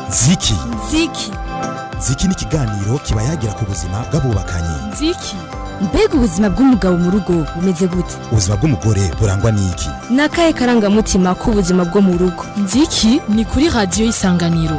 ziki ziki ziki ni ikiganiro kiba yagira ku buzima bw'abubakanye ziki mbega ubuzima bw'umugabo mu rugo bumeze gute ubuzima bw'umugore burangwa n'iki ni akahe karangamutima k'ubuzima bwo mu rugo nziki ni kuri radiyo y'isanganiro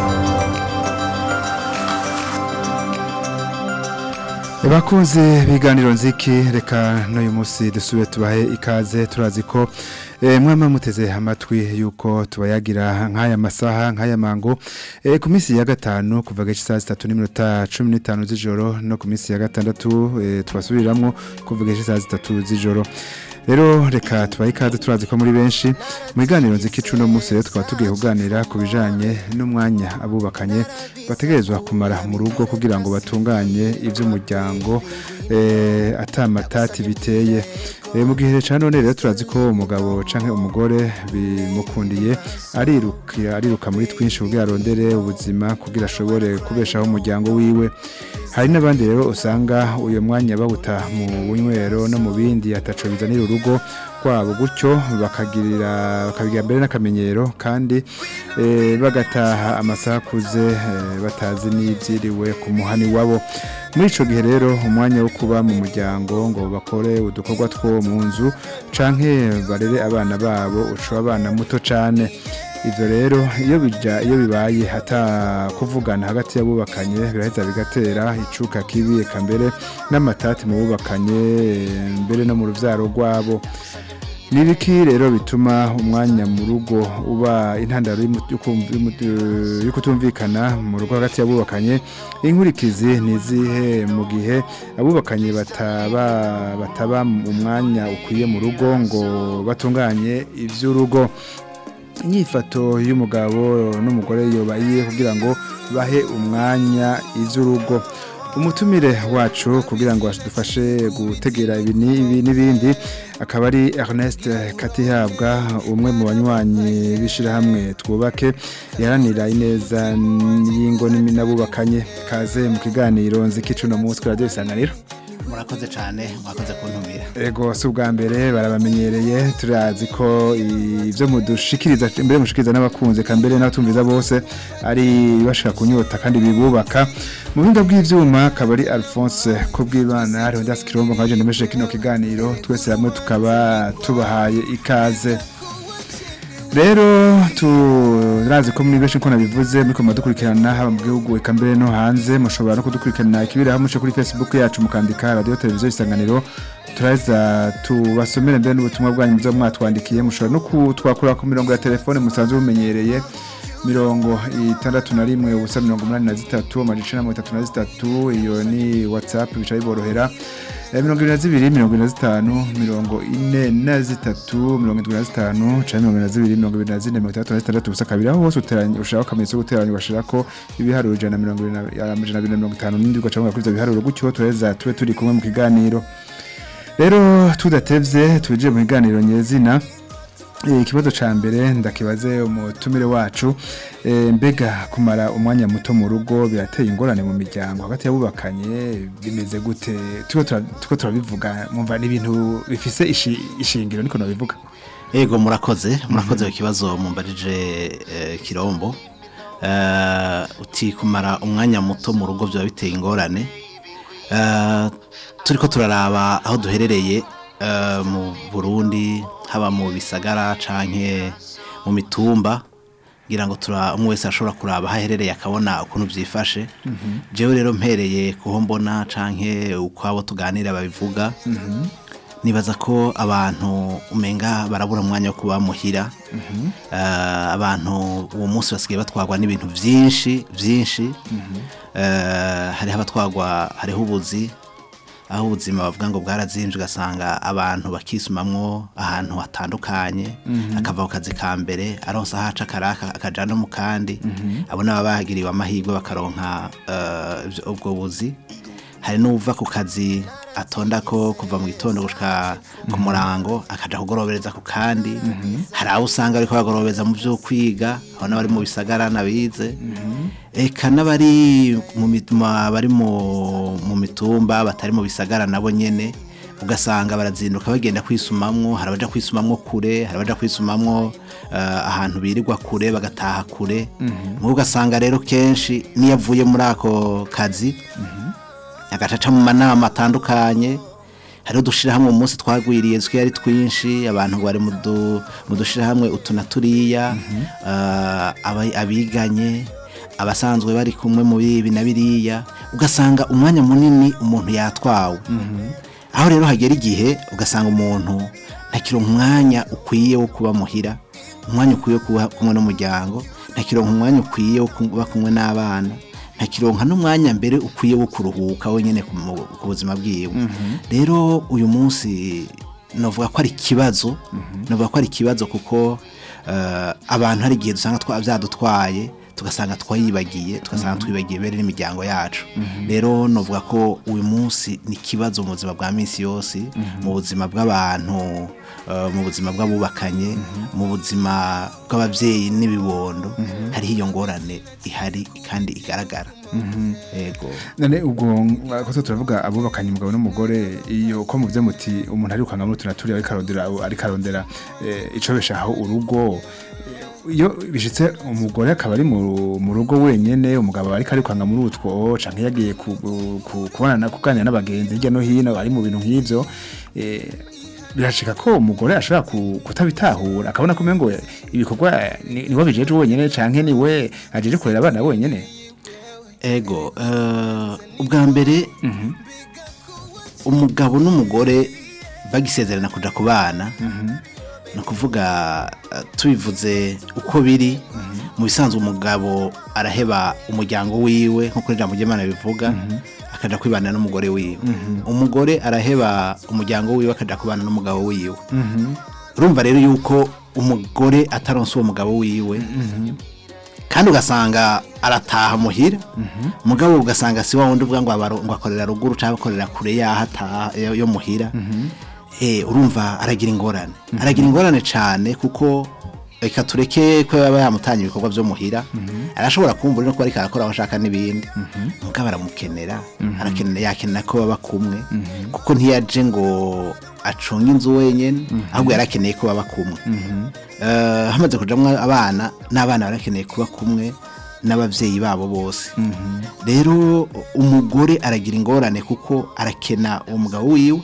bakunze biganiro nziki reka n'uyu munsi dusubire tubahe ikaze turazi ko mwama muteze amatwi yuko tubayagira nk'aya masaha nk'aya mango ku minsi ya gatanu kuva gace saa sitatu n'iminota cumi n'itanu z'ijoro no ku minsi ya gatandatu tubasubiriramo kuva gace saa sitatu z'ijoro rero reka tubahe ikaze turazi ko muri benshi mu biganiro nziki uno munsi rero tukaba tugiye kuganira ku bijyanye n'umwanya abubakanye bategerezwa kumara mu rugo kugira ngo batunganye iby'umuryango atamatati biteye mu gihe cya none rero turazi ko umugabo cyangwa umugore bimukundiye ariruka ariruka muri twinshi kugira arondere ubuzima kugira ashobore kubeshaho umuryango wiwe hari n'abandi rero usanga uyu mwanya bawuta mu bunywero no mu bindi ataco bizanira urugo rwabo gutyo bakagirira bakabigira mbere n'akamenyero kandi bagataha amasaha akuze batazi n'ibyiriwe ku muhani wabo muri icyo gihe rero umwanya wo kuba mu muryango ngo bakore udukorwa two mu nzu canke barere abana babo uca abana muto cyane ibyo rero iyo bijya iyo bibaye hata kuvugana hagati y'abubakanye biraheza bigatera icuka kibi eka mbere n'amatati mu bubakanye mbere no mu rubyaro rwabo nibiki rero bituma umwanya mu rugo uba intandaro yo kutumvikana mu rugo hagati y'abubakanye inkurikizi nizihe mu gihe abubakanye bataba bataba umwanya ukwiye mu rugo ngo batunganye iby'urugo inyifato y'umugabo n'umugore yobaye kugira ngo bahe umwanya iby'urugo umutumire wacu kugira ngo dufashe gutegera ibi n'ibindi akaba ari Ernest Katihabwa umwe mu banywanyi b'ishyirahamwe twubake yaranira ineza y'ingo n'abubakanye kaze mu kiganiro nzikicu no munsi kuri radiyo isanganiro murakoze cyane mwakoze kuntumira ego si ubwa mbere barabamenyereye turazi ko ibyo mudushikiriza mbere mushikiriza n'abakunze ka mbere n'abatumviza bose ari bashaka kunyota kandi bibubaka mu buhinga bw'ibyuma akaba ari alphonse ko bw'ibana hariho ndasi kirombo nka jenda meshe kino kiganiro twese hamwe tukaba tubahaye ikaze rero turazi ko muri benshi uko nabivuze muri ko dukurikirana haba mu gihugu eka mbere no hanze mushobora no kudukurikirana ikibera hamwe kuri Facebook yacu mukandika radio televiziyo isanganiro turaza tubasomere mbere n'ubutumwa bwanyu muzo mwatwandikiye mushobora no kutwakura ku mirongo ya telefone musanzwe bumenyereye mirongo itandatu na rimwe ubusa mirongo umunani na zitatu amajana mirongo itatu na zitatu iyo ni whatsapp bica biborohera mirongo irindwi na zibiri mirongo ine na zitanu mirongo ine na zitatu mirongo irindwi na zitanu cyangwa mirongo ine na zibiri mirongo irindwi na zine mirongo itandatu na zitandatu ubusa kabiri aho hose uteranya ushaka akamenyetso ko guteranya ugashira ko ibiharuro ijana na mirongo amajana abiri na mirongo itanu n'indi ugaca kuri ibyo biharuro gutyo tureza tube turi kumwe mu kiganiro rero tudatevye tuje mu kiganiro nyezina ikibazo cya mbere ndakibaze umutumire wacu mbega kumara umwanya muto mu rugo birateye ingorane mu miryango hagati y'abubakanye bimeze gute tuko turabivuga mwumva ni ibintu bifise ishingiro niko nabivuga yego murakoze murakoze ikibazo mumbarije kirombo uti kumara umwanya muto mu rugo byaba biteye ingorane turi ko turaraba aho duherereye mu burundi haba mu bisagara canke mu mitumba ngira ngo tura umwe wese ashobora kuraba aho aherereye akabona ukuntu byifashe jewe rero mpereye kuho mbona canke uko abo tuganira babivuga nibaza ko abantu umenga barabura umwanya wo kuba muhira abantu uwo munsi basigaye batwagwa n'ibintu byinshi byinshi hariho abatwagwa hariho ubuzi aho ubuzima bavuga ngo bwarazinje ugasanga abantu bakisumamwo ahantu hatandukanye akava ku kazi ka mbere aronsa aho aca akaraka akaja no mu kandi abo nabo bahagiriwe amahirwe bakaronka ubwo buzi hari n'uva ku kazi atonda ko kuva mu gitondo gushika ku murango akaja kugorobereza ku kandi hari abo usanga ariko bagorobereza mu byo kwiga aho n'abari mu bisagara nabize eka n'abari mu bari mu mitumba batari mu bisagara nabo nyene ugasanga barazinduka bagenda kwisumamwo hari abaja kwisumamwo kure hari abaja kwisumamwo eh, ahantu birirwa kure bagataha kure nk'ubu ugasanga rero kenshi niyo avuye muri ako kazi agacaca mu manama atandukanye hariho udushirahamwe mu munsi twagwiriye twe ari twinshi abantu bari mu du- mu dushirahamwe utu na turiya eh, aba- abiganye abasanzwe bari kumwe mu bibi na biriya ugasanga umwanya munini umuntu yatwawe aho rero hagera igihe ugasanga umuntu ntakironka umwanya ukwiye wo kuba muhira umwanya ukwiye wo kuba kumwe n'umuryango ntakironka umwanya ukwiye wo kuba kumwe n'abana ntakironka n'umwanya mbere ukwiye wo kuruhuka wenyine ku mu- ku buzima bwiwe rero uyu munsi novuga ko ari ikibazo novuga ko ari ikibazo kuko eh, abantu hari igihe dusanga twa- byadutwaye tugasanga twayibagiye tugasanga twibagiye bere n'imiryango yacu rero novuga ko uyu munsi ni ikibazo mu buzima bwa minsi yose mu buzima bw'abantu eh, mu buzima bw'abubakanye mu buzima bw'ababyeyi n'ibibondo hariho iyo ngorane ihari kandi igaragara yego none ubwo ko turavuga abubakanye umugabo n'umugore iyo ko muvuze muti umuntu ari kwanga muri tunaturi ari karondera ari karondera eh, icobeshaho urugo eh, iyo bishitse umugore akaba ari mu mu rugo wenyene umugabo ari kari kwanga muri utwo canke yagiye ku- ku- kubonana kuganira n'abagenzi hirya no hino ari mu bintu nk'ivyo eh, birashika ko umugore ashobora ku- kutabitahura akabona ko umengo ibikorwa ni- niwe bijeje wenyene canke niwe ajeje kurera abana wenyene ego eh, ubwa mbere umugabo n'umugore bagisezerana kuja ku bana ni ukuvuga eh, tubivuze uko biri mu bisanzwe umugabo araheba umuryango wiwe nk'uko ijambo ry'imana bivuga akaja kwibana n'umugore wiwe umugore araheba umuryango wiwe akaja kubana n'umugabo wiwe urumva rero yuko umugore ataronse uwo mugabo wiwe kandi ugasanga arataha muhira mugabo ugasanga si wa wundi uvuga ngo abaro- ngo akorera ruguru cyangwa akorera kure yaho ataha yo yo muhira eh urumva aragira ingorane aragira ingorane cyane kuko reka tureke ko yaba yamutanya ibikorwa byo muhira arashobora kumva no kuba ariko arakora aho ashaka n'ibindi mugabo aramukenera arakenera yakenera ko baba kumwe kuko ntiyaje ngo acunge inzu wenyine ahubwo yari akeneye ko baba kumwe Eh, hamaze kujamwo abana n'abana barakeneye kuba kumwe n'ababyeyi babo bose rero umugore aragira ingorane kuko arakena uwo mugabo wiwe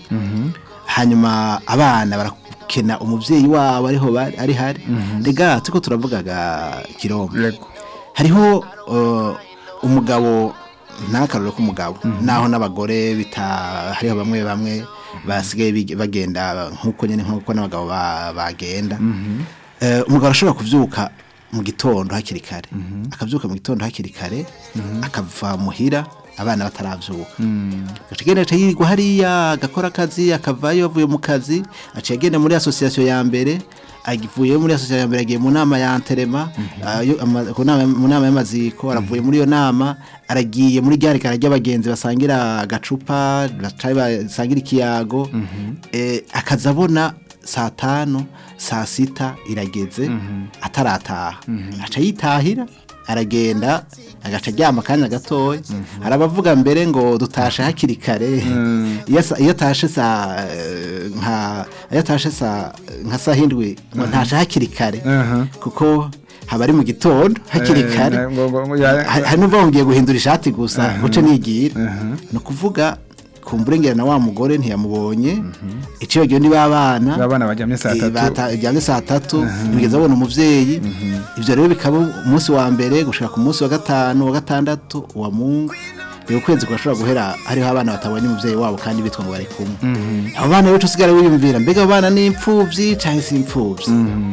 hanyuma abana barakena umubyeyi wabo ariho bari- ari hari rega turiko turavugaga kirombe Yego. hariho uh, umugabo ntakarore k'umugabo naho n'abagore bita hariho bamwe bamwe basigaye big- bagenda nk'uko nyine nk'uko n'abagabo ba- bagenda Eh, umugabo arashobora kuvyuka mu gitondo hakiri kare akavyuka mu gitondo hakiri kare akava muhira abana bataravyuka agaca agenda aca yirirwa hariya agakora akazi akavayo avuye mu kazi aca agenda muri association ya mbere avuye muri association ya mbere agiye mu nama ya anterema ayo- ama- ku nama- mu nama y'amaziko aravuye muri iyo nama aragiye muri gare kare ry'abagenzi basangira agacupa baca basangira ikiyago eh, akaza abona saa tanu saa sita irageze atarataha aca yitahira aragenda agaca aryama akanya gatoya hari abavuga mbere ngo dutashe hakiri kare iyo sa- iyo atashe saa eh, nka iyo atashe saa nka saa hindwi ngo ntashe hakiri kare Aha. kuko haba ari mu gitondo hakiri Eh, kare ngo- ngo- ngo ya- Ha- hari n'uvuga ngo ngiye guhindura ishati gusa guce nigira ni ukuvuga kumburengera na wa mugore ntiyamubonye iciye gihe ni babana Babana baryamye saa tatu. baryamye saa tatu ntibigeze babona umuvyeyi ivyo rero bikaba umunsi wa mbere gushika ku munsi wa gatanu wa gatandatu wa mungu uyu kwezi kurashobora guhera hariho abana batabonye umuvyeyi wabo kandi bitwa ngo bari kumwe abo bana rero usigara wiyumvira mbega abo bana ni imfuvyi canke si imfuvyi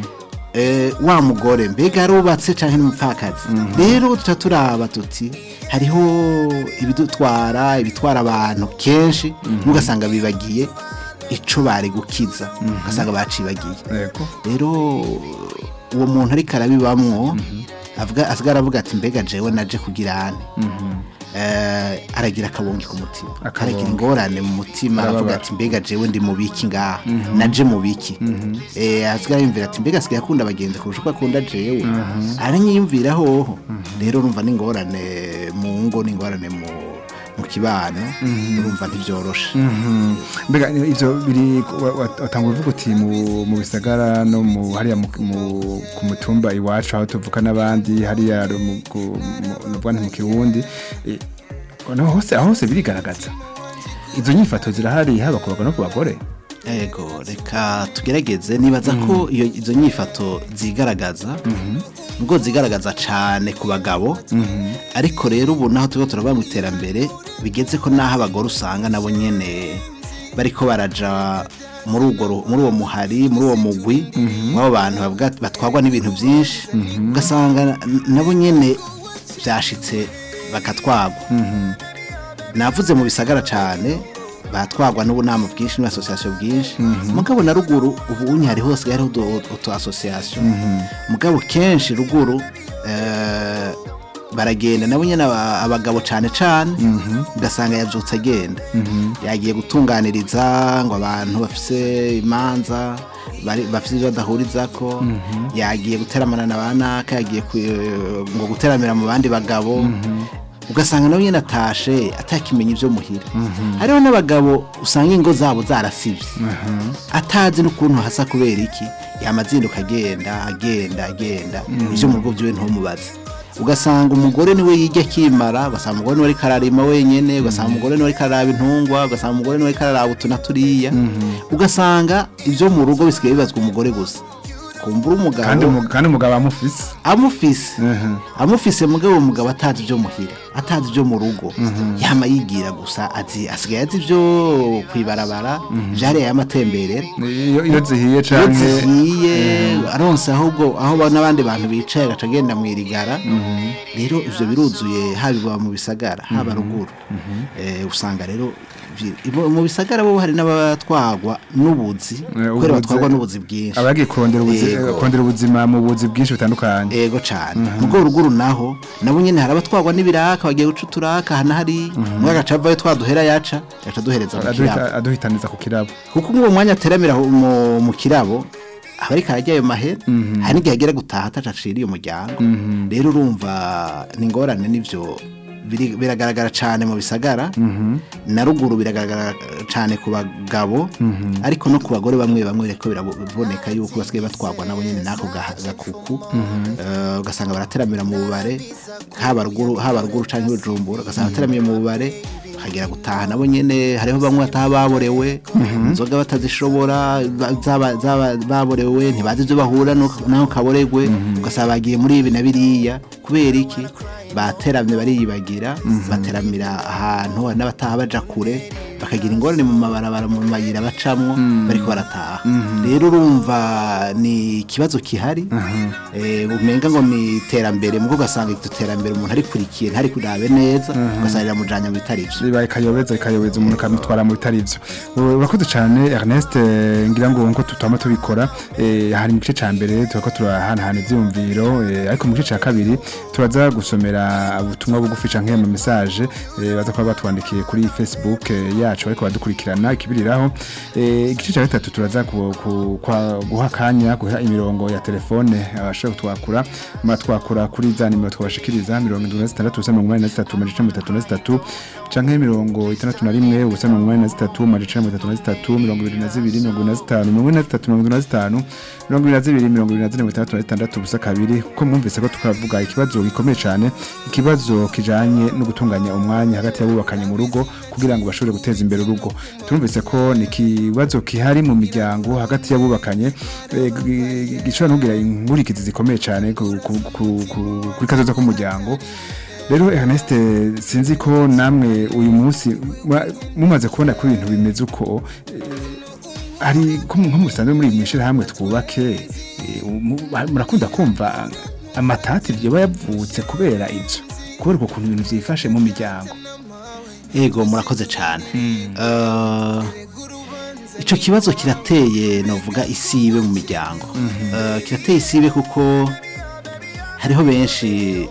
eh, wa mugore mbega arubatse canke n'umupfakazi rero tuca turaba tuti hariho ibidutwara ibitwara abantu kenshi mugasanga bibagiye ico bari gukiza ugasanga bacibagiye Yego. rero uwo muntu ariko arabibamwo avuga asigara avuga ati mbega jewe naje kugira ane eh, aragira akabonge ku mutima Akabonge. aragira ingorane mu mutima aravuga Arababara. ati mbega jewe ndi mu biki ngaha naje mu biki eh asigara yumvira ati mbega asigaye akunda abagenzi kurusha uko akunda jewe aranyiyumvira hoho rero urumva n'ingorane mu ngo n'ingorane mu mu kibano urumva ntibyoroshe mbega ivyo biri watanga uvuga uti mu mu bisagara no mu hariya mu mu- ku mutumba iwacu aho tuvuka n'abandi hariya mu ku- mu- nuvuga nti mu kirundi eh, no hose aho hose birigaragaza izo nyifato zirahari haba ku bagabo no ku bagore Ego reka tugerageze nibaza ko iyo izo nyifato zigaragaza nubwo zigaragaza cyane ku bagabo ariko rero ubu naho tuba turaba mu iterambere bigeze ko naho abagore usanga nabo nyene bariko baraja muri urwo ru- muri uwo muhari muri uwo mugwi w'abo bantu bavuga- batwarwa n'ibintu byinshi ugasanga n- nabo nyene byashitse bakatwagwa navuze mu bisagara cyane batwagwa n'ubunama bwinshi n'asosiyasiyo bwinshi mugabo na ruguru ubu unyi hari hose hariho utu- utu asosiyasiyo mugabo kenshi ruguru eh, baragenda nabo nyine aba- abagabo cyane cyane ugasanga yabyutse agenda yagiye gutunganiriza ngo abantu bafise imanza bari- bafise ibyo badahuriza ko yagiye guteramana na ba naka yagiye ku- ngo guteramira mu bandi bagabo ugasanga nawe nyine atashe atakimenya ibyo muhira hariho n'abagabo usanga ingo zabo zarasibye atazi n'ukuntu hasa kubera iki yamazinduka agenda agenda agenda ibyo mu rugo byiwe ntumubaze ugasanga umugore niwe yijya akimara ugasanga umugore niwe ariko ararima wenyine ugasanga umugore niwe ariko araraba intungwa ugasanga umugore niwe ariko araraba utu na turiya ugasanga ibyo mu rugo bisigaye bibazwa umugore gusa kumbura umugabo kandi umu- kandi umugabo amufise amufise Mhm. amufise mugabo uwo mugabo atazi ibyo muhira atazi ibyo mu rugo yama yigira gusa azi asigaye azi ibyo kwibarabara byariya y'amatemberera iyo iyo zihiye iyo canke zihiye aronse ahubwo aho ba- n'abandi bantu bicaye agaca agenda mu irigara rero ivyo biruzuye haba iwa mu bisagara haba ruguru Eh, usanga rero vi- ibo- mu bisagara bo hari n'abatwagwa n'ubuzi kubera ubuzi- batwagwa n'ubuzi bwinshi abagiye kurondera ubuzi- Yego. kurondera ubuzima mu buzi bwinshi butandukanye ego cyane ubwo ruguru naho nabo nyine hari abatwagwa n'ibiraka bagiye guca uturaka hana hari umwe agaca avayo twaduhera yaca agaca aduhereza mu kirabo Aduhita- aduhitaniza ku kirabo kuko nk'uwo mwanya ateramira aho mu- mu kirabo aba ariko arajya ayo mahera hari n'igihe agera gutaha atacaciriye umuryango rero urumva ni ingorane n'ibyo biri- biragaragara cyane mu bisagara na ruguru biragaragara cyane ku bagabo ariko no ku bagore bamwe bamwe reko biraboneka yuko basigaye batwagwa nabo nyine n'ako gaha- gakuku Eh, ugasanga barateramira mu bubare haba ruguru haba ruguru cyangwa ibujumbura ugasanga bateramiye mu bubare bakagera gutaha nabo nyine hariho bamwe bataha baborewe inzoga batazishobora ba- zaba- zaba- baborewe ntibazi ibyo bahura n'uko- n'aho kaboregwe ugasanga bagiye muri ibi na biriya kubera iki bateramye bariyibagira bateramira ahantu hari n'abataha baja kure bakagira ingorane mu mabarabara mu mayira bacamwo bariko barataha rero urumva ni ikibazo kihari eh, umenga ngo ni iterambere mugo ugasanga iryo terambere umuntu arikurikiye ntari kurabe neza ugasanga riramujanya mu bitari vyo bibaye ikayobeza ikayobeza umuntu akamutwara mu bitari byo U- urakoze cyane Ernest eh, ngira ngo nko tutama tubikora eh, hari mu gice ca mbere turako turahanahana ivyumviro eh, ariko mu gice ca kabiri turaza gusomera ubutumwa bugufi canke ama message eh, baza kuba batwandikiye kuri Facebook eh, yacu ariko badukurikirana ikibiriraho eh, igice ca gatatu turaza ku- ku- kwa- guha kanya guha imirongo ya telefone abashaka kutwakura ma twakura kuri za nimero twabashikiriza mirongo indwi na zitandatu ubusa mirongo inani na zitatu amajana icenda mirongo itatu na zitatu canke mirongo itandatu na rimwe ubusa mirongo inani na zitatu amajana icenda mirongo itatu na zitatu mirongo ibiri na zibiri mirongo ine na zitanu mirongo ine na zitatu mirongo ine na zitanu mirongo ibiri na zibiri mirongo ibiri na zine mirongo itandatu na zitandatu ubusa kabiri kuko mwumvise ko tukavuga ikibazo gikomeye cane ikibazo kijanye no gutunganya umwanya hagati y'abubakanye mu rugo kugira ngo bashobore guteza imbere urugo turumvise ko ni ikibazo kihari mu miryango hagati y'abubakanye eh, gi- gishobora no kugira inkurikizi zikomeye cane ku- ku- ku- ku- kuri kazoza k'umuryango rero Ernest sinzi ko namwe uyu munsi mwa- mumaze kubona ko ibintu bimeze uko eh, hari ko nko musanzwe muri mwishira hamwe twubake eh, mu- murakunda kumva amatati yoba yavutse kubera ivyo kubera uko kuntu ibintu vyifashe mu miryango ego murakoze cyane Eh, ico kibazo kirateye novuga isibe mu miryango Eh, kirateye isibe kuko hariho benshi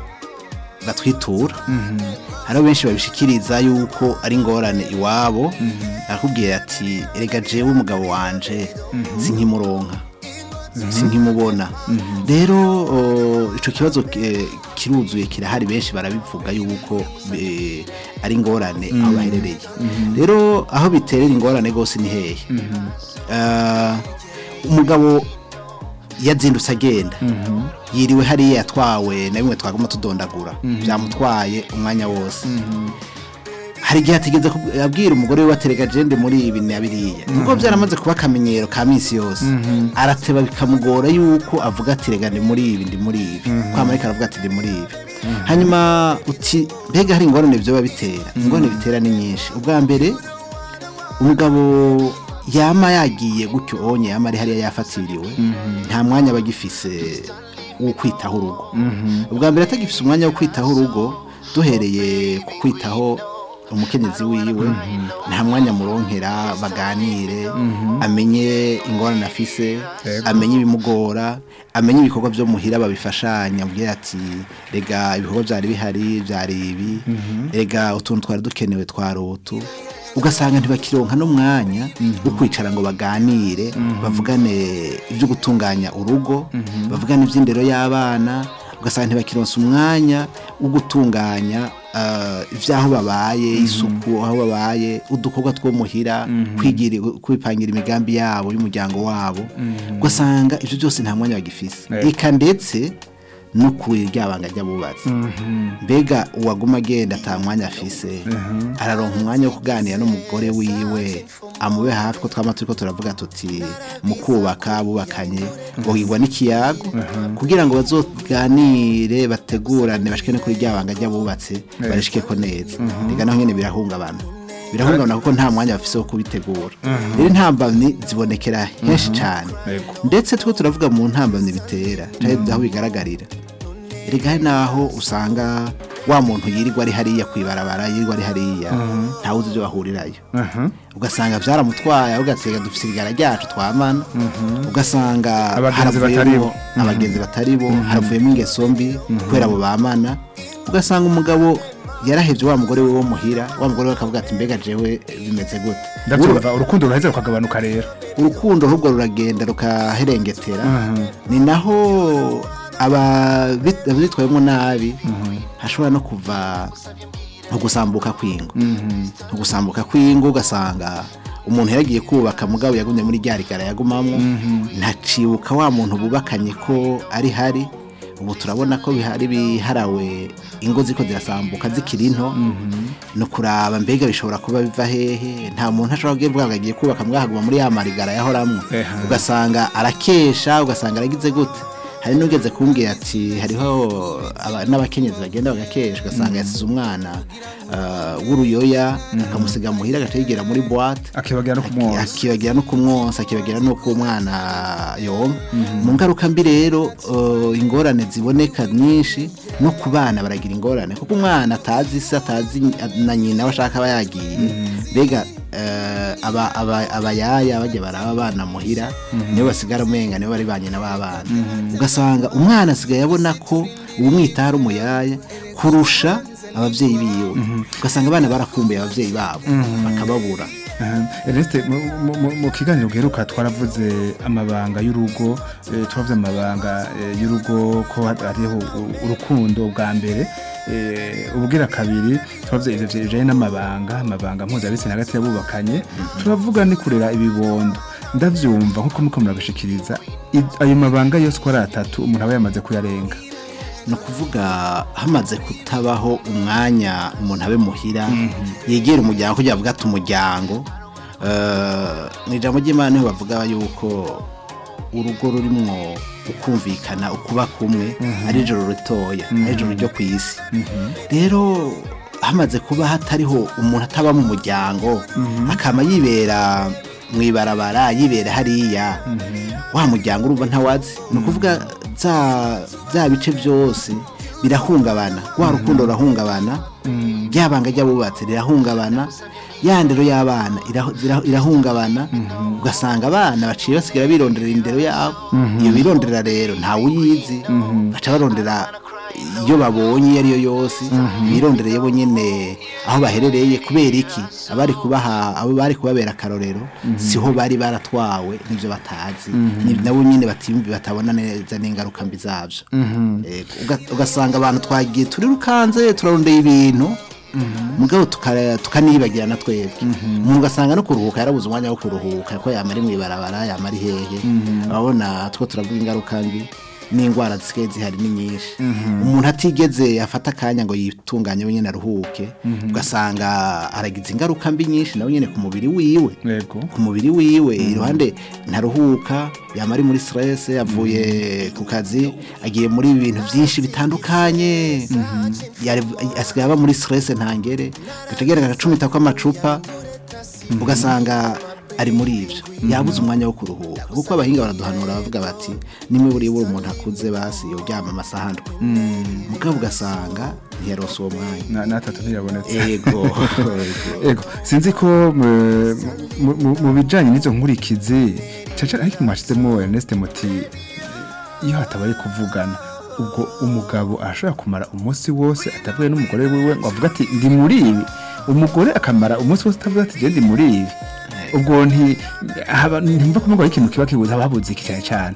batwitura hariho benshi babishikiriza yuko ari ingorane iwabo arakubwira ati erega jewe umugabo wanje sinkimuronka sinkimubona rero o, ico kibazo eh, kiri kiruzuye kirahari benshi barabivuga yuko eh, ari ingorane aho baherereye rero aho biterera ingorane rwose ni hehe Ah, umugabo yazindutse agenda yiriwe hariya yatwawe na bimwe twagomba tudondagura byamutwaye umwanya wose hari igihe atigeze kub- abwira umugore we waterega jende muri ibi na biriya nubwo byaramaze kuba akamenyero ka minsi yose arateba bikamugora yuko avuga ati rega ndi muri ibi ndi muri ibi kwa marika aravuga ati ndi muri ibi hanyuma uti mbega hari ingorane byoba bitera ingorane bitera ni nyinshi ubwa mbere umugabo yama yagiye gutyo onye yama ari hariya yafatiriwe nta mwanya aba agifise wo kwitaho urugo ubwa mbere atagifise umwanya wo kwitaho urugo duhereye ku kwitaho umukenyezi wiwe nta mwanya muronkera baganire amenye ingorane afise amenye ibimugora amenye ibikorwa byo muhira babifashanya abwira ati rega ibikorwa byari bihari byari ibi rega utuntu twari dukenewe twari utu ugasanga ntibakironka n'umwanya wo kwicara ngo baganire bavugane ibyo gutunganya urugo bavugane iby'indero y'abana ugasanga ntibakironsa umwanya wo gutunganya ah, iby'aho babaye isuku aho babaye udukorwa two muhira kwigira kwipangira imigambi yabo y'umuryango wabo ugasanga ibyo byose nta mwanya bagifise eka ndetse no ku ryabanga ry'abubatsi mbega uwaguma agenda ata mwanya afise araronka umwanya wo kuganira n'umugore wiwe amube hafi ko twama turiko turavuga tuti mu kubaka bubakanye bogirwa n'ikiyago kugira ngo bazoganire bategurane bashike no kuri ryabanga ry'abubatsi barishikeko neza reka naho nyene birahungabana birahungabana kuko nta mwanya bafise wo kubitegura rero intambamyi zibonekera henshi cane Yego. ndetse two turavuga mu ntambamyi bitera canke aho bigaragarira erega hari naho usanga wa muntu yirirwa ari hariya kwibarabara yirirwa ari hariya ntawuzi ibyo bahurirayo ugasanga byaramutwaye ugatega dufite irigara ryacu twamana ugasanga Abagenzi haravuyemo- batari bo. abagenzi batari bo haravuyemo ingeso mbi kubera abo bamana ugasanga umugabo yarahevye wa mugore we wo muhira wa mugore we akavuga ati mbega jewe bimeze gute ndabyumva urukundo ruraheze rukagabanuka rero urukundo ahubwo ruragenda rukaherengetera ni naho ababit- abitwayemo nabi hashobora no kuva nko gusambuka kw'ingo nko gusambuka kw'ingo ugasanga umuntu yaragiye kubaka mugabo yagumye muri rya rigara yagumamwo ntacibuka wa muntu bubakanye ko ari hari ubu turabona ko bihari biharawe ingo ziko zirasambuka zikiri nto no kuraba mbega bishobora kuba biva hehe nta muntu ashobora kuvuga ngo agiye kubaka mwahaguma muri ya marigara yahoramwo Eha. ugasanga arakesha ugasanga aragize gute hari n'ugeze kumbwira ati hariho aba- n'abakenyezi bagenda bagakesha ugasanga yasize umwana ah, w'uruyoya akamusiga muhira agaca yigera muri boite akibagira no kumwoza akibagira no kumwonsa akibagira no ku mwana yonka mu ngaruka mbi rero uh, ingorane ziboneka nyinshi no ku bana baragira ingorane kuko umwana atazi se atazi na nyina we ashaka aba yagiye mbega eh, aba- aba- abayaya bajya baraba abana muhira nibo basigara umenga nibo bari ba nyina b'abana ugasanga umwana asigaye abona ko uwumwitaho ari umuyaya kurusha ababyeyi biwe ugasanga abana barakumbuye ababyeyi babo bakababura Ernest mu- mu- mu- mu kiganiro giheruka twaravuze amabanga y'urugo eh, twavuze amabanga eh, y'urugo ko hariho u- urukundo bwa mbere eh, ubwira kabiri twavuze ivyo bijanye n'amabanga amabanga mpuzabitsina hagati y'abubakanye turavuga ni kurera ibibondo ndavyumva nkuko muko murabishikiriza i- ayo mabanga yose uko ari atatu umuntu aba yamaze kuyarenga ni ukuvuga hamaze kutabaho umwanya umuntu abe muhira yegera umuryango kugira avuga ati umuryango Eh, mu ijambo ry'imana niho bavuga yuko urugo rurimwo ukumvikana ukuba kumwe ari ijoro ritoya ari ijoro ryo ku isi rero hamaze kuba hatariho umuntu ataba mu muryango akaba yibera mu ibarabara yibera hariya wa muryango urumva ntawazi ni ukuvuga za bya bice byose birahungabana wa rukundo rurahungabana rya banga ry'abubatsi rirahungabana ya ndero y'abana irahu- zira- irahungabana ugasanga abana baciye basigara bironderera indero yabo iyo bironderera rero ntawe uyizi baca barondera iyo babonye iyo ari yo yose birondereye bo nyene aho baherereye kubera iki abari kubaha abo bari kubabera akarorero siho bari baratwawe n'ivyo batazi ni nabo nyene batiyumvi batabona neza n'ingaruka mbi zavyo Ego, uga- ugasanga abantu twagiye turi rukanze turarondeye ibintu mugabo tuka- tukaniyibagira na twebwe umuntu ugasanga no kuruhuka yarabuze umwanya wo kuruhuka ko yamara mu ibarabara yamara hehe urabona two turavuga ingaruka mbi n'indwara zisigaye zihari ni nyinshi umuntu atigeze afata akanya ngo yitunganye wenyine aruhuke ugasanga aragize ingaruka mbi nyinshi nawe nyine ku mubiri wiwe yego ku mubiri wiwe iruhande ntaruhuka yaba ari muri stress avuye ku kazi agiye muri ibintu byinshi bitandukanye Yari- asigaye aba muri stress ntangere gacagera agacumita kw'amacupa ugasanga ari muri ibyo yabuze umwanya wo kuruhuka kuko abahinga baraduhanura bavuga bati nimwe buri buri umuntu akuze basi yoryama amasaha ndwi mugabo ugasanga ntiyarose uwo mwanya na natatu ntiyabonetse ego Ego, sinzi ko mu- mu- mu- mu bijanye n'izo nkurikizi caca ariko mwashizemo Ernest muti iyo hatabaye kuvugana ubwo umugabo ashobora kumara umunsi wose atavuye n'umugore wiwe ngo avuga ati ndi muri ibi umugore akamara umunsi wose atavuga ati je ndi muri ibi ubwo nti haba ntimva kumugwa ikintu kiba kibuza habuze iki cyane cyane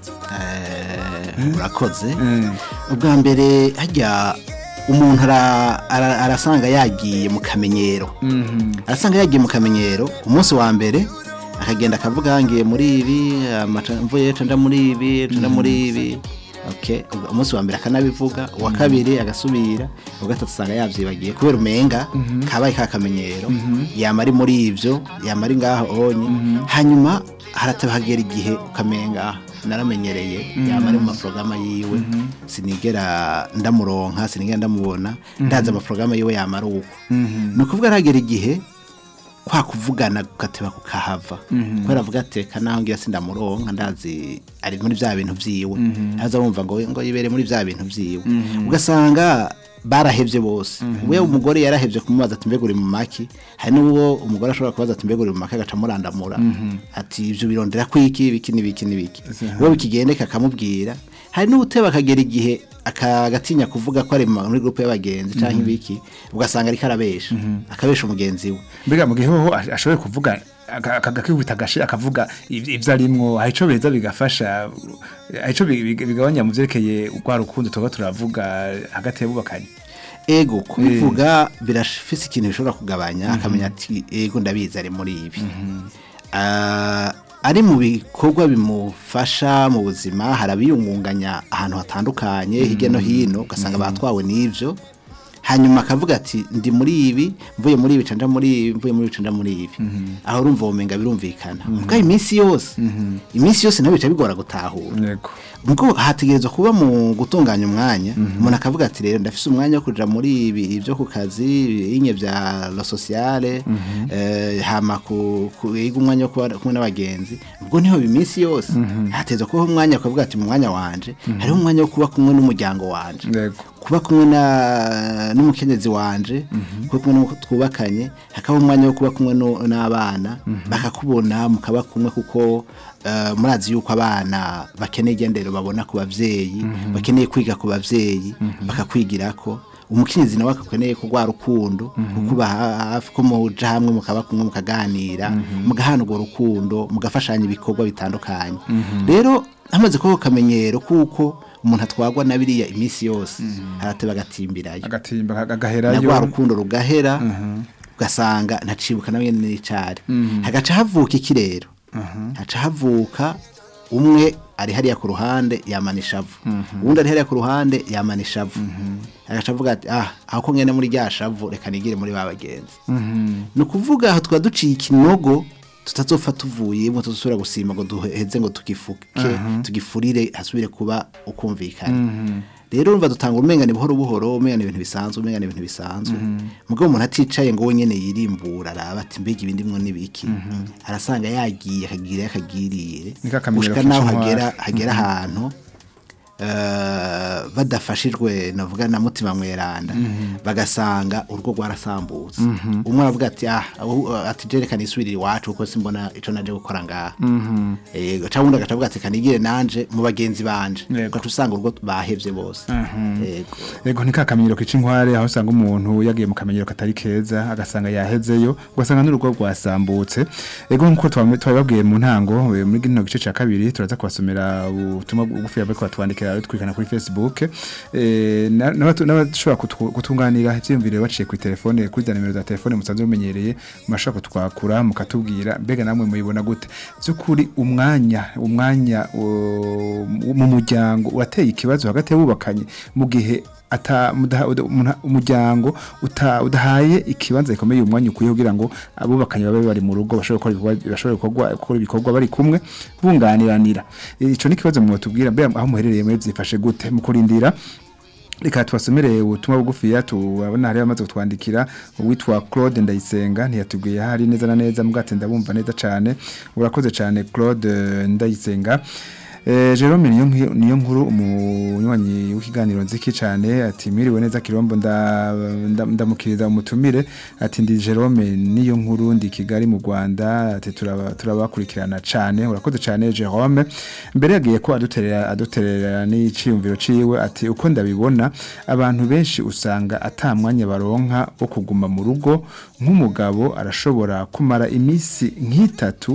Eh, urakoze Mm. ubwa mbere hajya umuntu ara- ara- arasanga yagiye mu kamenyero arasanga yagiye mu kamenyero umunsi wa mbere akagenda akavuga ngiye muri ibi amaca- mvuye ejo nda muri ibi ejo nda muri ibi Okay. umunsi wa mbere akanabivuga uwa kabiri agasubira uwa gatatu usanga yabyibagiye kubera umenga kabaye ka kamenyero yama ari muri ibyo yama ari ngaho onye hanyuma harataba hagera igihe ukamenga naramenyereye yama ari mu maporogama yiwe sinigera ndamuronka sinigera ndamubona ndazi amaporogama yiwe yama ari uko ni ukuvuga aragera igihe kwa kuvugana gateba kukahava kubera avuga ati ka naho ngira sindamuronka ndazi ari muri bya bintu vyiwe haza wumva ngo ngo yibere muri bya bintu vyiwe ugasanga barahevye bose we umugore yarahevye kumubaza ati mbega uri mu maki hari n'uwo umugore ashobora kubaza ati mbega uri mu maki agaca amurandamura ati ivyo birondera kwiki ibiki n'ibiki n'ibiki we bikigendeka akamubwira hari n'ubuteba akagera igihe akagatinya kuvuga ko ari mu- muri groupe y'abagenzi canke ibiki ugasanga ariko arabesha akabesha umugenzi we mbega mu gihe hoho ash- ashoboye kuvuga aka- aka- akikubita agashi akavuga iv- ivyo arimwo hari ico beza bigafasha hari ico bi- bi- bigabanya mu vyerekeye rwa rukundo tuba turavuga hagati y'abubakanye ego kubivuga birafise ikintu bishobora kugabanya akamenya ati ego ndabizi ari muri ibi Ah, ari mu bikorwa bimufasha mu buzima hari abiyungunganya ahantu hatandukanye hirya no hino ugasanga batwawe n'ivyo hanyuma akavuga ati ndi muri ibi mvuye muri ibi canja muri ibi mvuye muri ibi canja muri ibi aho urumva womenga birumvikana ubwo iminsi yose iminsi yose nabyo bica bigora gutahura yego ubwo hategerezwa kuba mu gutunganya umwanya umuntu akavuga ati rero ndafise umwanya wo kuja muri ibi ibyo ku kazi inye bya lo sociale eh, hama ku ku- yiga umwanya wo kuba kumwe n'abagenzi ubwo niho iminsi yose hategerezwa kubaho umwanya akavuga ati mu mwanya wanje hariho umwanya wo kuba kumwe n'umuryango wanje yego kuba kumwe na n'umukenyezi wanje kuba kumwe n'uwo twubakanye hakaba umwanya wo kuba kumwe no- n'abana bakakubona mukaba kumwe kuko eh, murazi yuko abana bakeneye igendero babona ku bavyeyi bakeneye kwiga ku bavyeyi bakakwigirako umukenyezi nawe akakeneye kurwara urukundo kukuba hafi ko muja hamwe mukaba kumwe mukaganira mugahana urwo rukundo mugafashanya ibikorwa bitandukanye rero hamaze kubaho akamenyero kuko umuntu atwagwa na biriya iminsi yose arateba agatimbirayo agatimba na rwa agaherayo rukundo rugahera ugasanga ntacibuka nawe nyene n'icari hagaca havuka iki rero haca havuka umwe ari hariya ku ruhande yamana ishavu uwundi ari hariya ku ruhande yamana ishavu agaca avuga ati ah aho ko ngene muri rya shavu reka nigire muri ba bagenzi ni ukuvuga aho twaba duciye ikinogo tutazopfa tuvuyemo tuzosubira gusimba ngo duheze ngo tugifuke tugifurire hasubire kuba ukumvikana rero urumva dutanga umengane buhoro buhoro umengane ibintu bisanzwe umengane ibintu bisanzwe mugabo umuntu aticaye ngo wenyene yirimbura araba ati mbega ibindi mwo nibiki arasanga yagiye akagira akagirire Niko akamenyero gushika naho k'icumwari. hagera hagera ahantu eh, badafashijwe navuga na mutima mweranda bagasanga urugo rwarasambutse umwe aravuga ati ah ahu- ati jerekana isubirira iwacu kuko simbona ico naje gukora ngaha yego cyangwa undi agaca avuga ati kanigire nanje mu bagenzi banje Yego. ugaca usanga urugo bahevye bose yego Ego ni kakamenyero kica inkware aho usanga umuntu yagiye mu kamenyero katari keza agasanga yahezeyo ugasanga n'urugo rwasambutse ego nkuko twame- twabibabwiye mu ntango eh, muri gino gice ca kabiri turaza kubasomera ubutumwa bugufi bariko batwandikira twikana kuri Facebook eh, na- n'abatu- n'abashobora kutu- kutunganira ivyiyumviro baciye kuri telefone kuri za nimero za telefone musanzwe mumenyereye murashobora kutwakura mukatubwira mbega namwe muyibona gute by'ukuri umwanya umwanya uh, mu muryango wateye ikibazo hagati y'abubakanye mu gihe ata mudaha- uda- umuna- umuryango uta- udahaye ikibanza gikomeye umwanya ukwiye kugira ngo abubakanye babe bari mu rugo bashobore gukora ibikorwa- bashobore gukora gukora ibikorwa bari kumwe bunganiranira ico ni ikibazo mwotubwira mbega aho muherereye muri byifashe gute mu kurindira reka tubasomere ubutumwa bugufiya tubabona hari bamaze kutwandikira uwitwa Claude Ndayisenga ntiyatubwiye hari neza na neza mugate ndabumva neza cyane urakoze cyane Claude eh, Ndayisenga Eh, Jerome niyo nki- niyo nkuru umunywanyi w'ikiganiro nziki cyane ati mwiriwe neza kirombo nda- nda- ndamukiriza umutumire ati ndi Jerome niyo nkuru ndi Kigali mu Rwanda ati turaba- turabakurikirana cyane urakoze cyane Jerome mbere yagiye ko aduterera aduterera n'iciyumviro ciwe ati uko ndabibona abantu benshi usanga ata mwanya baronka wo kuguma mu rugo nk'umugabo arashobora kumara iminsi nk'itatu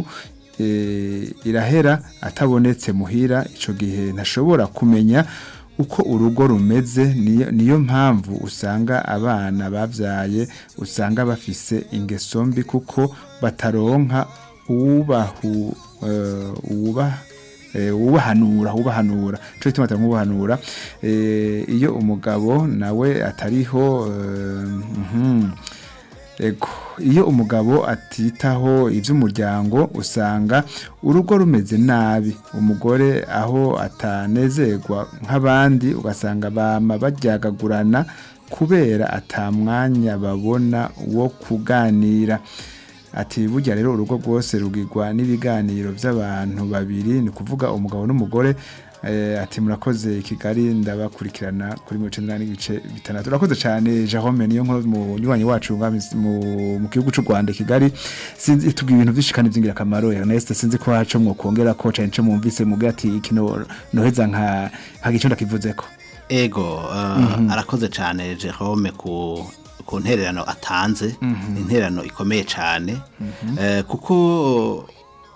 eh, irahera atabonetse muhira ico gihe ntashobora kumenya uko urugo rumeze niyo, niyo mpamvu usanga abana bavyaye usanga bafise ingeso mbi kuko bataronka ubahu uh, uba eh, ubahanura ubahanura cyo gituma atamubahanura eh, iyo umugabo nawe atariho eh, mhm Ego, iyo umugabo atitaho iby'umuryango usanga urugo rumeze nabi umugore aho atanezerwa nk'abandi ugasanga bama baryagagurana kubera atamwanya babona wo kuganira ati burya rero urugo rwose rugirwa n'ibiganiro by'abantu babiri ni ukuvuga umugabo n'umugore Eh, ati murakoze i Kigali ndabakurikirana kuri mirongo icenda n'igice bitandatu urakoze cyane Jerome niyo nkuru mu nywanyi wacu nga mis- mu mu gihugu cy'u Rwanda i Kigali sinzi tubwira ibintu byinshi kandi byingira akamaro Ernest sinzi ko haco mwokongera ko cyane cyo mwumvise mugira ati kino noheza nka hagico ndakivuzeko ego uh, arakoze cyane Jerome ku ku ntererano atanze intererano ikomeye cyane Eh, kuko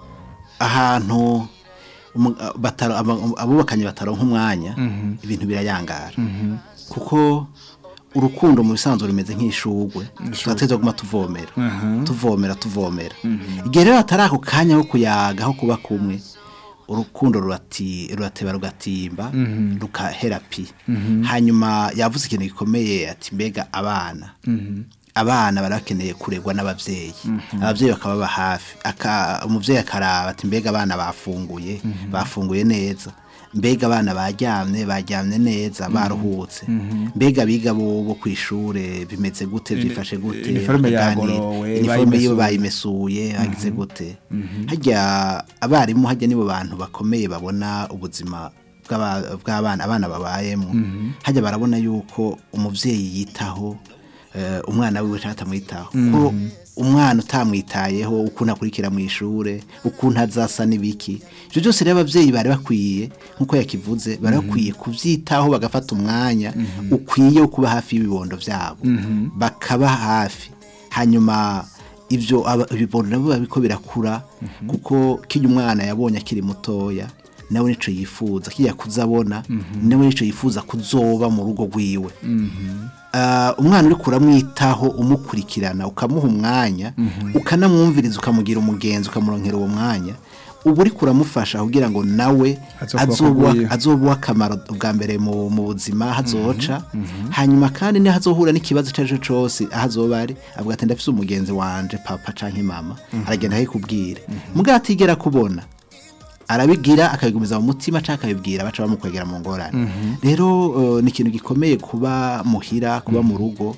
ahantu umu- uh, bataro- aba- abubakanye bataronka umwanya ibintu birayangara kuko urukundo mu bisanzwe rumeze nk'ishugwe tugateza guma tuvomera tuvomera tuvomera igihe rero hatari ako kanya ko kuyaga aho kuba kumwe urukundo rurati rurateba rugatimba rukahera pi hanyuma yavuze ikintu gikomeye ati mbega abana abana barakeneye kuregwa n'abavyeyi abavyeyi bakababa hafi aka umuvyeyi akaraba ati mbega abana bafunguye bafunguye neza mbega abana baryamye baryamye neza baruhutse mbega biga bo bo kwishure bimeze gute byifashe gute iniforme bakaganira. yagorowe, iniforme yiwe bayimesuye. bayimesuye hagize gute hajya abarimu hajya nibo bantu bakomeye babona ubuzima bw'aba- bw'abana abana babayemo hajya barabona yuko umuvyeyi yitaho eh, umwana wiwe cyangwa atamwitaho kuko umwana utamwitayeho ukuntu akurikira mu ishure ukuntu azasa n'ibiki ibyo byose rero ababyeyi bari bakwiye nk'uko yakivuze bari bakwiye kubyitaho bagafata umwanya ukwiye wo kuba hafi y'ibibondo byabo bakaba hafi hanyuma ibyo aba- ibibondo nabo biba biriko birakura kuko kijya umwana yabonye akiri mutoya nawe nico yifuza kijya kuzabona nawe nico yifuza kuzoba mu rugo rwiwe Ah, umwana uri kuramwitaho umukurikirana ukamuha umwanya ukanamwumviriza ukamugira umugenzi ukamuronkera uwo mwanya uba uri kuramufasha kugira ngo nawe Azokuba azobuha- akugwiye. azobuha akamaro bwa mbere mu mu buzima hazoca hanyuma kandi niho azohura n'ikibazo icyo ari cyo cyose aho azoba ari avuga ati ndafise umugenzi wanje papa canke mama aragenda akikubwira mugabo atigera kubona arabigira akabigumiza mu mutima cyangwa akabibwira baca bamukwegera mu ngorane rero eh, ni ikintu gikomeye kuba muhira kuba mu rugo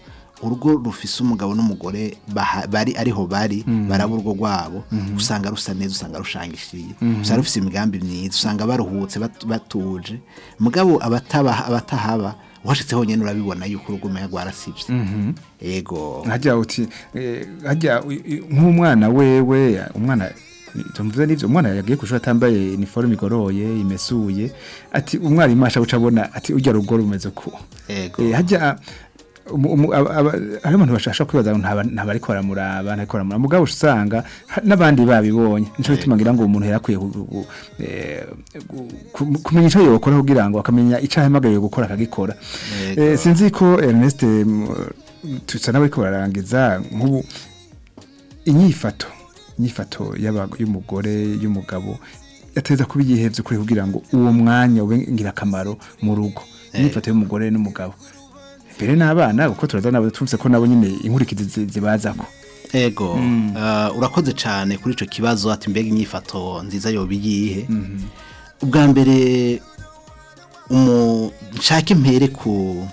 urugo rufise umugabo n'umugore baha- bari ariho bari baraba urugo rwabo usanga rusa neza usanga rushangishiye usanga rufise imigambi myiza usanga baruhutse bat- batuje mugabo abataba abatahaba washitse honyene urabibona yuko urugo umenga rwarasivye ego hajya uti eh, hajya u- u- nk'umwana wewe umwana tumvuze n'ivyo umwana yagiye kushura atambaye uniforme igoroye imesuye ati umwarimu asha guca abona ati urya rugo rumeze ku ego Eh, hajya umu- umu- aba- aba- hariho abantu bashasha kwibaza ngo ntaba- ntabariko baramuraba ntariko baramuraba mugabo usanga ha- n'abandi babibonye nico gituma ngira ngo umuntu yarakwiye ku- ku- eh, gu- ku- kumenya ico yokora kugira ngo akamenya ico ahamagariwe gukora akagikora Yego. Eh, sinzi ko Ernest mm, tusa n'abariko bararangiza nk'ubu inyifato inyifato y'aba- y'umugore y'umugabo yateza kuba igihevye kuri kugira ngo uwo mwanya ube ngirakamaro mu rugo inyifato y'umugore n'umugabo mbere n'abana kuko turaza nabo tumvise ko nabo nyine inkurikizi zi- zibazako ego uh, urakoze cyane kuri ico kibazo ati mbega inyifato nziza yoba iyihe ubwa mbere umu nshake impere ku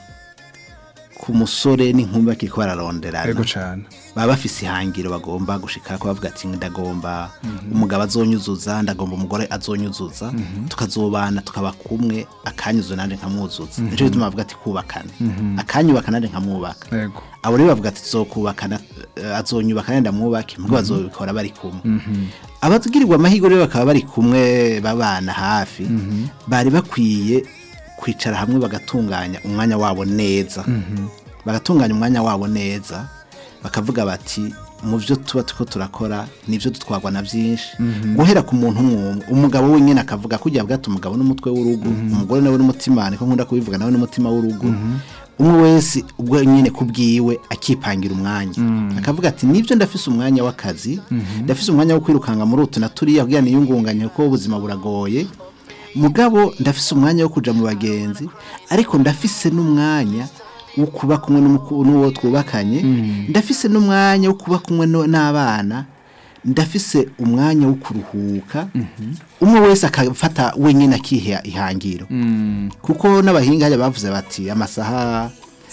ku musore n'inkumi bakiriko bararonderana ego cane baba bafise ihangiro bagomba gushika ko bavuga ati ndagomba umugabo azonyuzuza ndagomba umugore azonyuzuza tukazobana tukaba kumwe akanyuzo nanje nkamwuzuza nico gituma bavuga ati kubakana akanyubaka nanje nkamwubaka ego abo rero bavuga ati tuzokubakana eh, azonyubaka nenda mwubake mbwo bazobikora bari kumwe abagirirwa amahirwe rero bakaba bari kumwe babana hafi bari bakwiye kwicara hamwe bagatunganya umwanya wabo neza bagatunganya umwanya wabo neza bakavuga bati mu byo tuba turiko turakora nibyo dutwarwa na byinshi guhera ku muntu umwe umugabo wenyine akavuga kujya bwata umugabo n'umutwe w'urugo umugore nawe n'umutima niko nkunda kubivuga nawe n'umutima w'urugo umwe wese ubwo nyine kubwiwe akipangira umwanya akavuga ati nibyo ndafise umwanya w'akazi ndafise umwanya wo kwirukanga muri utu na turiya kugira niyungunganye kuko ubuzima buragoye mugabo ndafise umwanya wo kuja mu bagenzi ariko ndafise n'umwanya wo kuba kumwe n'umuku- n'uwo twubakanye ndafise n'umwanya wo kuba kumwe no- n'abana ndafise umwanya wo kuruhuka umwe wese akafata wenyine akiha ihangiro kuko n'abahinga hajya bavuze bati amasaha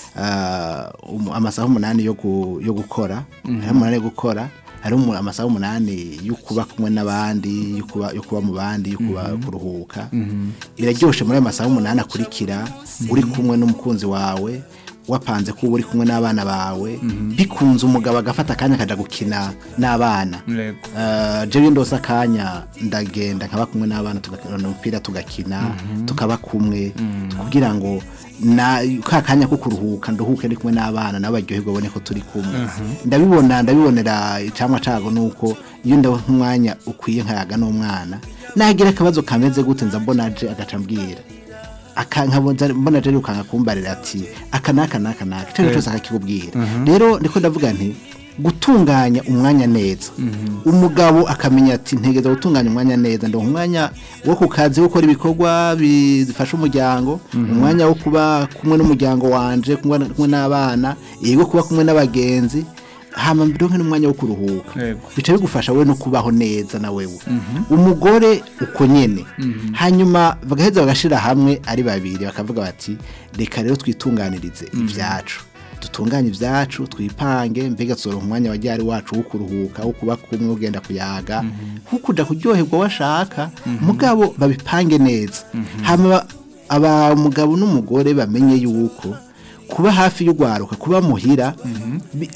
ah, um- amasaha umunani yo gu- yo gukora hariho umunani yo gukora hariho umu- amasaha umunani yo kuba kumwe n'abandi yo kuba yo kuba mu bandi yo kuba kuruhuka biraryoshe muri ayo masaha umunani akurikira uri kumwe n'umukunzi wawe wapanze ko uba uri kumwe n'abana bawe bikunze umugabo agafata akanya akaja gukina n'abana Yego. Uh, jewe ndose akanya ndagenda nkaba kumwe n'abana tugakina umupira tugakina tukaba kumwe kugira ngo na ka kanya ko kuruhuka nduhuke ndi kumwe n'abana nabo baryoherwa babone ko turi kumwe ndabibona ndabibonera icamwa cago nuko iyo ndabona umwanya ukwiye nkayaga n'umwana nagira akabazo kameze gute nza mbona aje agaca ambwira akankabona mbona aje yukanga kumbarira ati aka naka naka naka icyo cyose akakikubwira rero ndiko ndavuga nti gutunganya umwanya neza umugabo akamenya ati ntegeza gutunganya umwanya neza ndo umwanya wo ku kazi wo gukora ibikorwa bifasha umuryango umwanya wo kuba kumwe n'umuryango wanje kumwe kumwe n'abana yego kuba kumwe n'abagenzi hama ndonke n'umwanya wo kuruhuka Yego. bica bigufasha we no kubaho neza na wewe umugore uko nyene hanyuma bagaheza bagashira hamwe ari babiri bakavuga bati reka rero twitunganirize ibyacu dutunganye ibyacu twipange mbega tuzoronka umwanya wa ryari wacu wo kuruhuka wo kuba kumwe ugenda kuyaga nko kuja kuryoherwa washaka mugabo babipange neza hama aba umugabo n'umugore bamenye yuko kuba hafi y'urwaruka kuba muhira bi-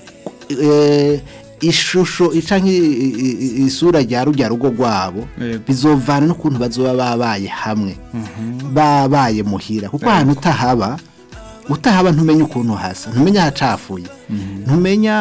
eh, ishusho canke i- i- i- isura rya rujya rugo rwabo Yego. bizovana n'ukuntu bazoba babaye hamwe babaye muhira kuko ahantu utahaba utahaba ntumenya ukuntu hasa ntumenya ahacafuye ntumenya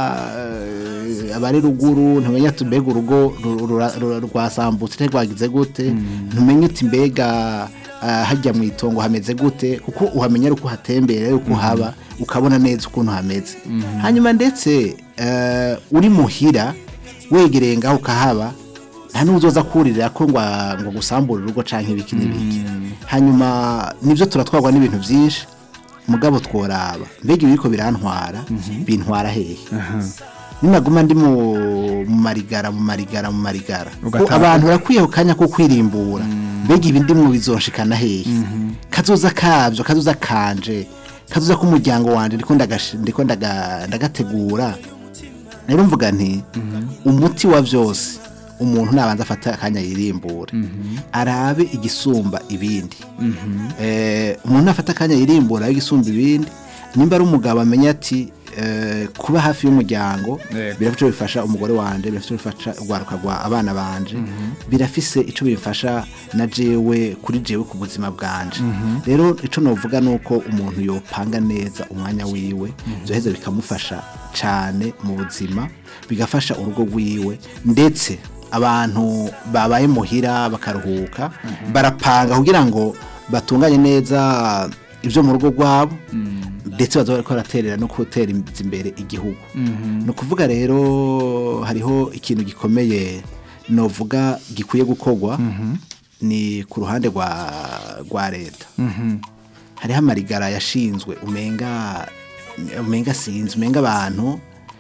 eh, abari ruguru ntumenya ati mbega urugo ru- rura- rura- rwasambutse cyangwa rwagize gute ntumenya uti mbega ah, hajya mu itongo hameze gute kuko uhamenya ari uko uhatembera ari uko uhaba ukabona neza ukuntu hameze hanyuma ndetse eh, uri muhira wegereye ngaho ukahaba nta n'uzoza kuririra ko ngo ngo gusambura urugo canke ibiki n'ibiki hanyuma nivyo turatwarwa n'ibintu byinshi mugabo tworaba mbega ibiriko birantwara bintwara hehe ninaguma ndi mu mu marigara mu marigara mu marigara ko Ugataha- abantu barakwiye ku kanya ko kwirimbura mbega ibi ndimwo bizonshikana hehe kazoza kavyo kazoza kanje kazoza k'umuryango wanje ndiko ndagashi- ndiko ndaga- ndagategura rero mvuga nti umuti wa byose umuntu nabanza afata akanya yirimbura arabe igisumba ibindi Eh, umuntu nafata akanya yirimbura arabe igisumba ibindi nimba ari umugabo amenya ati eh, kuba hafi y'umuryango Yego. birafite bifasha umugore wanje birafite bifasha urwaruka rwa abana banje birafise ico bifasha na jewe kuri jewe ku buzima bwanje rero ico novuga nuko umuntu yopanga neza umwanya wiwe byoheza bikamufasha cane mu buzima bigafasha urugo rwiwe ndetse abantu babaye muhira bakaruhuka barapanga kugira ngo batunganye neza ibyo mu rugo rwabo ndetse baza bariko baraterera no gutera imbere igihugu ni ukuvuga rero hariho ikintu gikomeye novuga gikwiye gukorwa ni ku ruhande rwa rwa leta hariho amarigara yashinzwe umenga umenga sinzi umenga abantu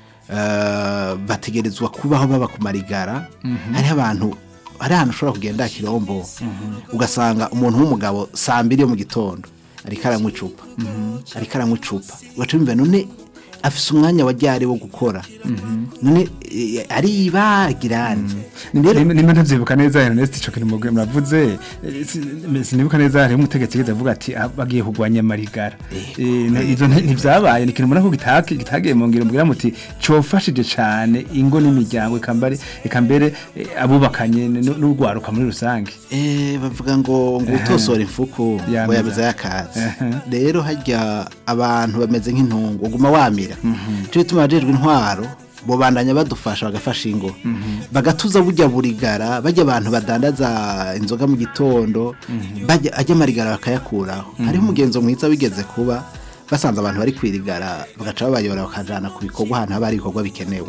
eh, bategerezwa kubaho baba ku marigara hariho abantu hari ahantu ushobora kugenda kirombo ugasanga umuntu w'umugabo saa mbiri yo mu gitondo ariko aranywa icupa ariko aranywa icupa ugaca wumva none afise umwanya wa ryari wo gukora none eh, aribagirane rero nimba ntavyibuka neza Ernest ico kintu mugwe muravuze eh, si- sinibuka neza hariho umutegetsi yigeze avuga ati "Ah, bagiye kurwanya amarigara Eh, na- ivyo nti- ntivyabaye ni ikintu mbona ko gitake- kitagiye mu ngiro mbwira muti cofashije cane ingo n'imiryango eka mbere eka mbere eh, abubakanye n- n'urwaruka muri rusange Eh, bavuga ngo ngo utosora imfuku Yameza. ngo yameza yakatsi Ehe. rero harya abantu bameze nk'intungu uguma wamira cyo bituma abajejwe intwaro bo bandanya badufasha bagafasha ingo bagatuza burya burigara bajya abantu badandaza inzoga mu gitondo bajya ajya amarigara bakayakuraho hariho umugenzo mwiza wigeze kuba basanze abantu bari kwirigara bagaca babayora bakajana ku bikorwa ahantu haba hari ibikorwa bikenewe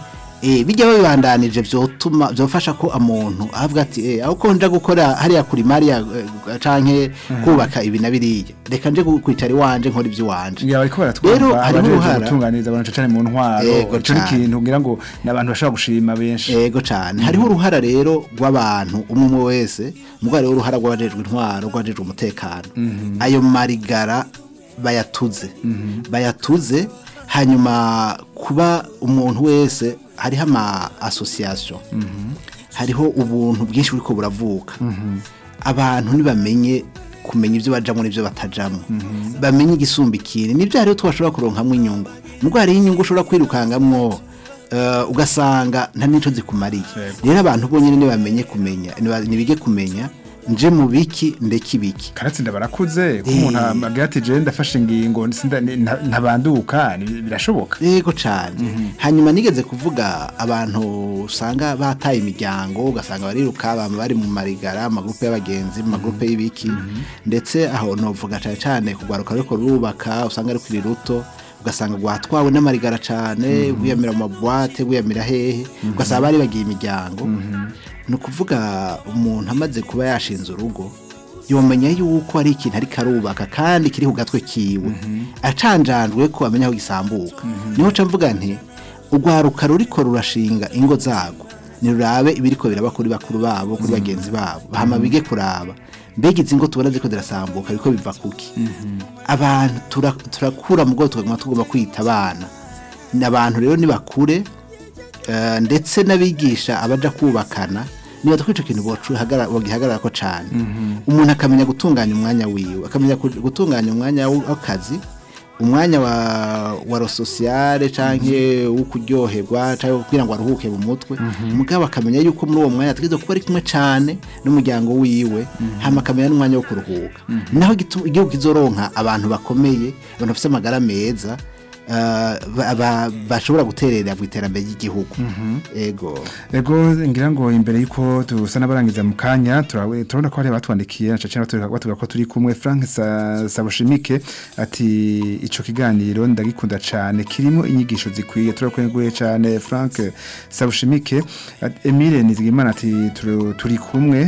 Eh, bijya bibandanije vyotuma vyofasha ko umuntu avuga ati eh aho ko nja gukora hariya kuri Maria eh, canke kubaka ibi na biriya reka nje kwicara iwanje nkora ivyo wanje ngira bariko Rero baratwumva hariho abajeje uruhara. gutunganiriza abantu cane mu ntwaro Yego ico ni cane. ikintu ngira ngo n'abantu bashobora gushima benshi ego cane hariho uruhara rero rw'abantu umwe umwe wese mugabo hariho uruhara rw'abajejwe intwaro rw'abajejwe umutekano ayo marigara bayatuze bayatuze hanyuma kuba umuntu wese hariho ama association hariho ubuntu bwinshi buriko buravuka abantu ntibamenye kumenya ibyo bajamo n'ibyo batajamo bamenye igisumba ikindi nibyo hariho twashobora kuronkamwo inyungu nubwo hariho inyungu ushobora kwirukangamwo eh, ugasanga nta n'icyo zikumariye rero abantu bonyine ntibamenye kumenya niba- nibige kumenya nje mu biki ndeke ibiki karatsinda barakuze ko umuntu agira ati je ndafashe ingingo sinda- nta- ntabanduka ni- birashoboka yego cyane hanyuma nigeze kuvuga abantu usanga bataye imiryango ugasanga bariruka bama bari mu marigara amagurupe y'abagenzi mu magurupe y'ibiki ndetse aho novuga cyane cyane kugwaruka ariko rurubaka usanga ari kuri ruto ugasanga rwatwawe n'amarigara cyane wiyamira mu mabwate wiyamira hehe ugasanga bari bagiye imiryango ni ukuvuga umuntu amaze kuba yashinze urugo yomenya yuko ari ikintu ariko arubaka kandi kiri ku gatwe kiwe acanjanjwe ko amenya aho gisambuka niho ca mvuga nti urwaruka ruriko rurashinga ingo zago nirurabe ibiriko biraba kuri bakuru babo kuri bagenzi babo hama bige kuraba mbega izi ngo tubona ziko zirasambuka biriko biva kuki abantu tura- turakura mu bwoko tukaguma tugomba kwita abana ni abantu rero nibakure eh, ndetse n'abigisha abaja kubakana niba ko icyo kintu bagihagarara ko cyane umuntu akamenya gutunganya umwanya wiwe akamenya ku- gutunganya umwanya w'akazi umwanya wa wa rososiyare canke wo kuryoherwa canke kugira ngo aruhuke mu mutwe mugabo akamenya yuko muri uwo mwanya ategerezwa kuba ari kumwe cane n'umuryango wiwe hama akamenya n'umwanya wo kuruhuka naho gitu- igihugu kizoronka abantu bakomeye abantu bafite amagara meza eh, ba- ba- bashobora guterera mu iterambere ry'igihugu ego Ego ngira ngo imbere yuko tusa n'abarangiza mu kanya turawe turabona ko hari abatwandikiye na cacana batubwira ko turi kumwe Frank Sa- Sabushimike ati ico kiganiro ndagikunda cane kirimo inyigisho zikwiye turakwenguye cane Frank Sabushimike Ati, Emile Nizigimana ati turu- turi kumwe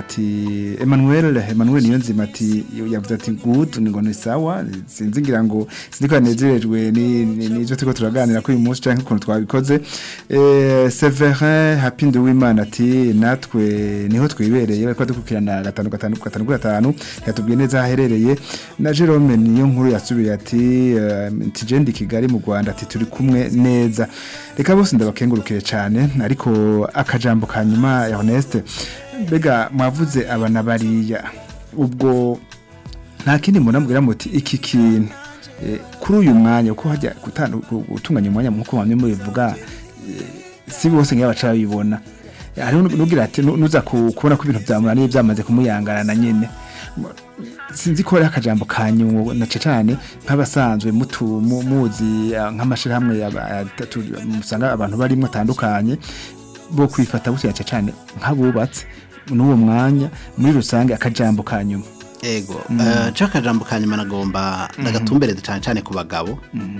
ati Emmanuel Emmanuel Niyonzima ati yavuze ati good ngo ni sawa sinzi ngira ngo sinzi ko yanezerejwe ni ni nivyo turiko turaganira kuri uyu munsi canke ukuntu twabikoze eh Severin Happy Nduwimana ati natwe niho twibereye bariko dukurikirana gatanu gatanu gatanu kuri gatanu yatubwiye neza aherereye na Jerome niyo nkuru yasubiye ati eh, Tijendi Kigali mu Rwanda ati turi kumwe neza reka bose ndabakengurukire cyane ariko akajambo kanyuma ya Honeste mbega mwavuze abana bariya ubwo nta kindi munambwira muti iki kintu eh, kuri uyu mwanya uko hajya gutandu- gu- gutunganya umwanya nkuko bamwe mubivuga eh, si bose ngiye baca babibona Eh, hariho nugira ati nu- nuza ku- kubona ko ibintu byamunaniye byamaze kumuyangarana nyene M- sinzi ko ari akajambo kanyu nace cyane nk'abasanzwe mutu mu- muzi ah, nk'amashirahamwe yaba- atatu- musanga abantu barimo atandukanye bo kwifata gutya cyane nk'abubatse n'uwo mwanya muri rusange akajambo kanyuma ego eh, cyo akajambo ka nyuma nagomba ndagatumbereze cyane cyane ku bagabo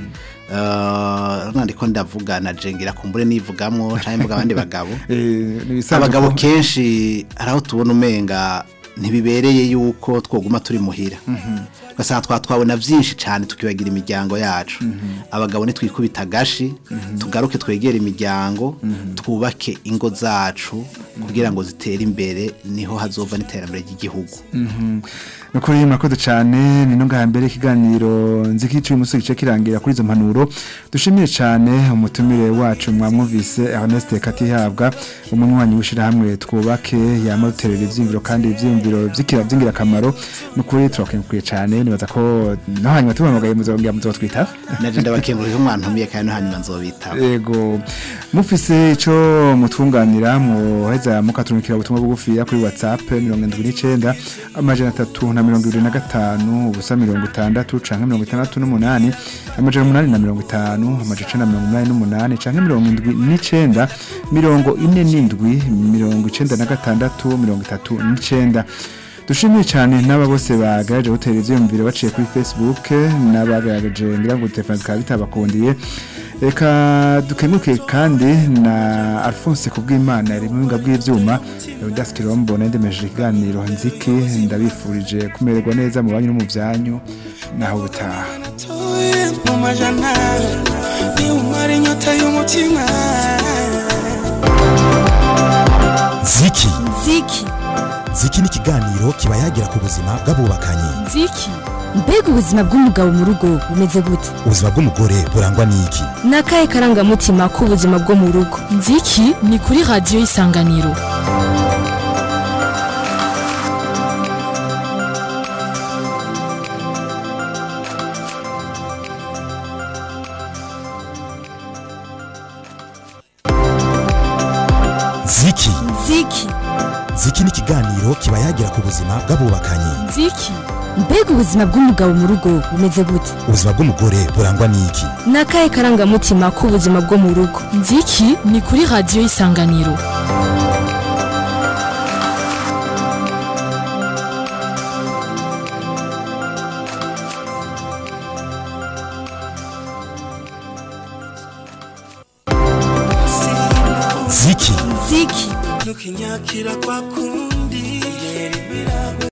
Eh, nandiko ndavuga na jengira kumbure nivugamwo cyangwa mvuga abandi bagabo Eh, nibisanzwe abagabo ko- kenshi hari aho tubona umenga ntibibereye yuko twoguma turi muhira ugasanga twatwabona byinshi cyane tukibagira imiryango yacu abagabo nitwikubita agashi tugaruke twegere imiryango twubake ingo zacu kugira ngo zitere imbere niho hazova n'iterambere ry'igihugu nukuri murakoze cyane ni no ngaha mbere ikiganiro nzi ko iciye umusore gice kirangira kuri izo mpanuro dushimiye cyane umutumire wacu mwamwumvise Ernest Katihabwa umunywanyi w'ishirahamwe twubake yamuterera ivyimviro kandi ivyimviro vy'ikira by'ingirakamaro nukuri turakenguye cyane nibaza ko no hanyuma tubamagaye muzongera muzotwita naje ndabakengurira umwantumiye kandi no hanyuma nzobitaba Ego mufise ico mutwunganira muheza mukaturukira ubutumwa bugufi kuri WhatsApp 79 amajana 3 na 25 ubusa 60 canke 68 amajana 8 na 50 amajana 88 canke 79 mirongo ine n'indwi mirongo icenda na gatandatu mirongo itatu n'icenda dushimiye cyane n'aba bose bagaraje gutera ivyiyumviro baciye kuri Facebook n'abagaraje ngira ngo telefone zikaba bitabakundiye reka dukemuke kandi na Alphonse kubw'Imana ari mu binga bw'ivyuma Eudas Kirombo nendemeje ikiganiro nziki ndabifurije kumererwa neza mu banyu no mu byanyu naho butaha Tuye mu majana ni umara inyota y'umutima ziki ziki ziki ni ikiganiro kiba yagira ku buzima bw'abubakanye nziki mbega ubuzima bw'umugabo mu rugo bumeze gute ubuzima bw'umugore burangwa n'iki ni akahe karangamutima k'ubuzima bwo mu rugo nziki ni kuri radiyo isanganiro ziki ziki ziki ni ikiganiro kiba yagira ku buzima bw'abubakanye nziki mbega ubuzima bw'umugabo mu rugo bumeze gute ubuzima bw'umugore burangwa n'iki ni akahe karangamutima k'ubuzima bwo mu rugo nziki ni kuri radiyo isanganiro ziki ziki nukinyakira kwa kundi